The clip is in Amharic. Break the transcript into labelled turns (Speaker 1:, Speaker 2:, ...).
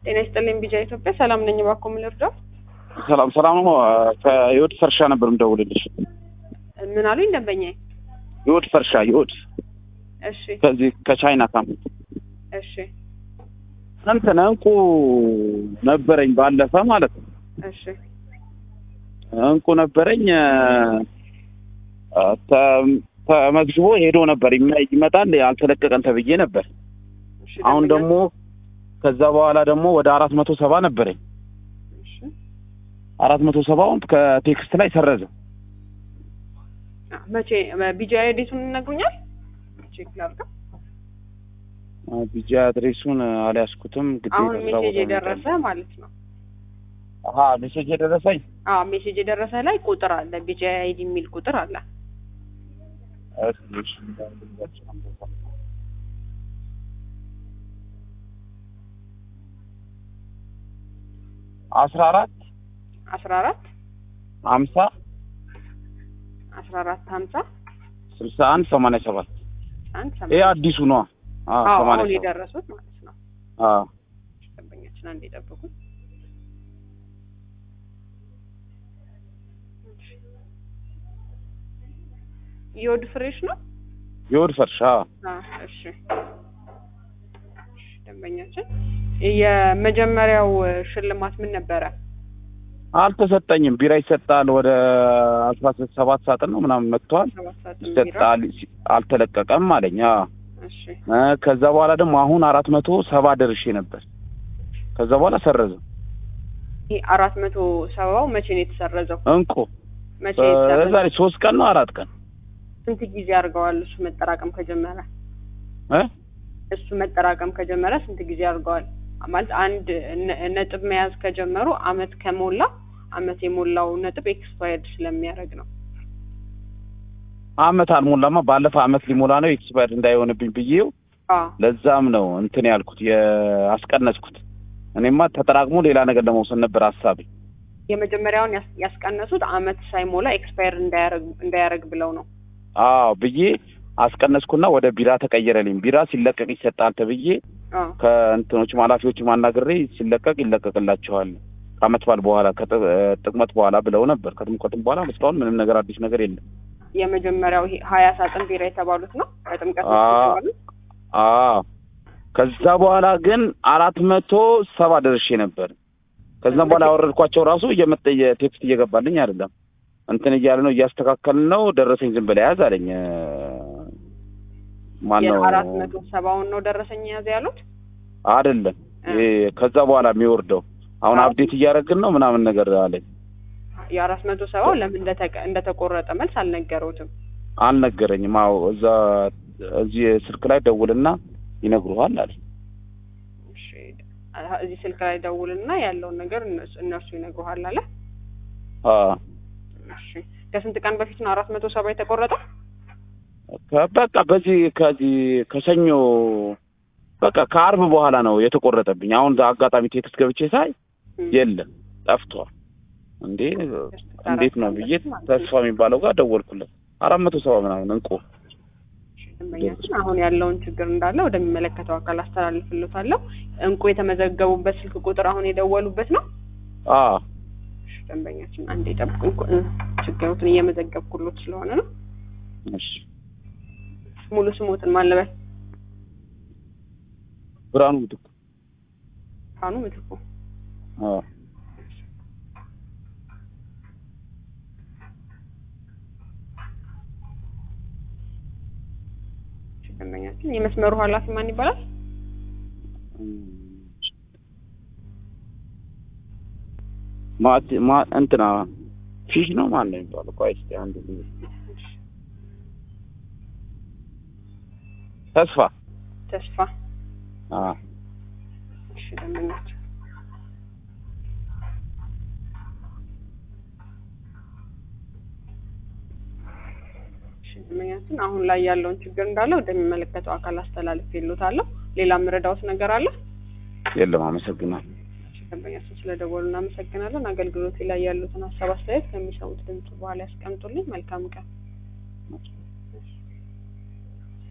Speaker 1: ጤና ይስጥልኝ ቢጃ ኢትዮጵያ ሰላም ነኝ። እባክዎ ምን ልርዳው?
Speaker 2: ሰላም ሰላም ነው። ከህይወት ፈርሻ ነበር የምደውልልሽ።
Speaker 1: ምን አሉኝ ደንበኛዬ?
Speaker 2: ህይወት ፈርሻ ህይወት
Speaker 1: እሺ
Speaker 2: ከዚህ ከቻይና ካምፕ
Speaker 1: እሺ
Speaker 2: እንትን እንቁ ነበረኝ ባለፈ ማለት ነው።
Speaker 1: እሺ
Speaker 2: እንቁ ነበረኝ እ፣ ተ- ተመዝግቦ ሄዶ ነበር ይመ- ይመጣል አልተለቀቀም ተብዬ ነበር።
Speaker 1: እሺ
Speaker 2: አሁን
Speaker 1: ደንበኛ-
Speaker 2: ደግሞ ከዛ በኋላ ደግሞ ወደ አራት መቶ ሰባ ነበረኝ።
Speaker 1: እሺ
Speaker 2: አራት መቶ ሰባውን ከቴክስት ላይ ሰረዘ።
Speaker 1: አ፣ መቼ ቢጃ አይዲሱን ይነግሩኛል? ቼክ ላድርገው።
Speaker 2: ቢጂ አድሬሱን አልያዝኩትም። ግዴታ
Speaker 1: አሁን
Speaker 2: ስራ
Speaker 1: ሜሴጅ
Speaker 2: ቦታ
Speaker 1: የደረሰ ማለት ነው።
Speaker 2: አሀ ሜሴጅ የደረሰኝ
Speaker 1: አዎ ሜሴጅ የደረሰ ላይ ቁጥር አለ፣ ቢጃ አይዲ የሚል ቁጥር አለ።
Speaker 2: እሺ፣ አስራ አራት
Speaker 1: አስራ አራት
Speaker 2: ሀምሳ
Speaker 1: አስራ አራት ሀምሳ
Speaker 2: ስልሳ አንድ ሰማንያ ሰባት
Speaker 1: አንድ
Speaker 2: ይሄ
Speaker 1: ሰማንያ
Speaker 2: አዲሱ ነዋ። አዎ
Speaker 1: አዎ
Speaker 2: ሰማንያ
Speaker 1: አሁን
Speaker 2: ሰባት
Speaker 1: የደረሱት ማለት ነው።
Speaker 2: አዎ
Speaker 1: ደንበኛችን አንድ የጠብቁት። የወድ ፍሬሽ ነው።
Speaker 2: የወድ ፈርሻ
Speaker 1: አ፣ እሺ እሺ፣ ደንበኛችን የመጀመሪያው ሽልማት ምን ነበረ?
Speaker 2: አልተሰጠኝም። ቢራ ይሰጣል ወደ አስራ ሰባት ሳጥን ነው ምናምን መጥተዋል።
Speaker 1: ሰባት ሰዓት ቢራ።
Speaker 2: ይሰጣል ሲ- አልተለቀቀም አለኝ። አዎ
Speaker 1: እሺ
Speaker 2: እ፣ ከዛ በኋላ ደግሞ አሁን አራት መቶ ሰባ ደርሼ ነበር። ከዛ በኋላ ሰረዘ
Speaker 1: ይህ አራት መቶ ሰባው መቼ ነው የተሰረዘው?
Speaker 2: እንቁ
Speaker 1: መቼ ነው የተሰረዘው?
Speaker 2: ዛሬ ሶስት ቀን ነው አራት ቀን
Speaker 1: ስንት ጊዜ አድርገዋል? እሱ መጠራቀም ከጀመረ
Speaker 2: እ
Speaker 1: እሱ መጠራቀም ከጀመረ ስንት ጊዜ አድርገዋል? ማለት አንድ ነ- ነጥብ መያዝ ከጀመሩ አመት ከሞላ አመት የሞላው ነጥብ ኤክስፓየርድ ስለሚያደርግ ነው።
Speaker 2: አመት አልሞላማ። ባለፈ አመት ሊሞላ ነው ኤክስፓየርድ እንዳይሆንብኝ ብዬው
Speaker 1: አዎ
Speaker 2: ለዛም ነው እንትን ያልኩት ያስቀነስኩት። እኔማ ተጠራቅሞ ሌላ ነገር ለመውሰድ ነበር ሀሳቤ።
Speaker 1: የመጀመሪያውን ያስ- ያስቀነሱት አመት ሳይሞላ ኤክስፓየር እንዳያረግ እንዳያረግ ብለው ነው።
Speaker 2: አዎ ብዬ አስቀነስኩና ወደ ቢራ ተቀየረልኝ። ቢራ ሲለቀቅ ይሰጣል ተብዬ
Speaker 1: አዎ
Speaker 2: ከእንትኖች ኃላፊዎች ማናግሬ ሲለቀቅ ይለቀቅላቸዋል ከአመት በዓል በኋላ ከጥቅመት በኋላ ብለው ነበር። ከጥምቀትም በኋላ እስካሁን ምንም ነገር አዲስ ነገር የለም።
Speaker 1: የመጀመሪያው ይሄ ሀያ ሳጥን ቢራ የተባሉት ነው በጥምቀት
Speaker 2: አ-
Speaker 1: የተባሉት።
Speaker 2: አዎ ከዛ በኋላ ግን አራት መቶ ሰባ ደርሼ ነበር። ከዛም በኋላ ያወረድኳቸው ራሱ እየመጣ የቴክስት እየገባልኝ አይደለም። እንትን እያለ ነው እያስተካከልን ነው። ደረሰኝ ዝም ብለህ ያዝ አለኝ። ማን ነው
Speaker 1: የአራት መቶ ሰባውን ነው ደረሰኝ የያዘ ያሉት።
Speaker 2: አይደለም
Speaker 1: እ።
Speaker 2: ይሄ ከዛ በኋላ የሚወርደው አሁን
Speaker 1: አዎ።
Speaker 2: አፕዴት እያደረግን ነው ምናምን ነገር አለኝ።
Speaker 1: የአራት መቶ ሰባው ለምን እንደተቀ- እንደተቆረጠ መልስ አልነገሩትም።
Speaker 2: አልነገረኝም። አዎ እዛ እዚህ ስልክ ላይ ደውልና ይነግሩሃል አለ።
Speaker 1: እሺ አ- እዚህ ስልክ ላይ ደውልና ያለውን ነገር እነሱ እነርሱ ይነግሩሃል አለ።
Speaker 2: አዎ
Speaker 1: እሺ ከስንት ቀን በፊት ነው አራት መቶ ሰባ የተቆረጠው?
Speaker 2: ከ- በቃ በዚህ ከዚህ ከሰኞ በቃ ከአርብ በኋላ ነው የተቆረጠብኝ። አሁን አጋጣሚ ቴክስት ገብቼ ሳይ
Speaker 1: እም።
Speaker 2: የለም ጠፍቷል። እንዴ እንዴት ነው ብዬ ተስፋ የሚባለው ጋር ደወልኩለት። አራት መቶ ሰባ ምናምን እንቁ
Speaker 1: ደንበኛችን አሁን ያለውን ችግር እንዳለ ወደሚመለከተው አካል አስተላልፍልዎታለሁ። እንቁ የተመዘገቡበት ስልክ ቁጥር አሁን የደወሉበት ነው።
Speaker 2: አ
Speaker 1: እሺ ደንበኛችን አንዴ ጠብቁኝ፣ እኮ፣ እ፣ ችግሩትን እየመዘገብኩሎት ስለሆነ ነው።
Speaker 2: እሺ
Speaker 1: ሙሉ ስሞትን ማን ልበል?
Speaker 2: ብርሃኑ ምትኩ
Speaker 1: ካኑ ምትኩ።
Speaker 2: አ
Speaker 1: እሺ ደንበኛችን የመስመሩ ኃላፊ ማን ይባላል?
Speaker 2: ማት ማ እንትና ፊሽ ነው ማን ነው የሚባለው? ቆይ እስኪ አንድ ጊዜ ተስፋ
Speaker 1: ተስፋ።
Speaker 2: አ
Speaker 1: እሺ ደንበኛችን እሺ ደንበኛችን አሁን ላይ ያለውን ችግር እንዳለ ወደሚመለከተው አካል አስተላልፌልዎታለሁ። ሌላ የምረዳዎት ነገር አለ?
Speaker 2: የለም አመሰግናለሁ።
Speaker 1: እሺ ደንበኛችን ስለደወሉ እናመሰግናለን። አገልግሎቴ ላይ ያሉትን ሀሳብ አስተያየት ከሚሰሙት ድምጽ በኋላ ያስቀምጡልኝ። መልካም ቀን።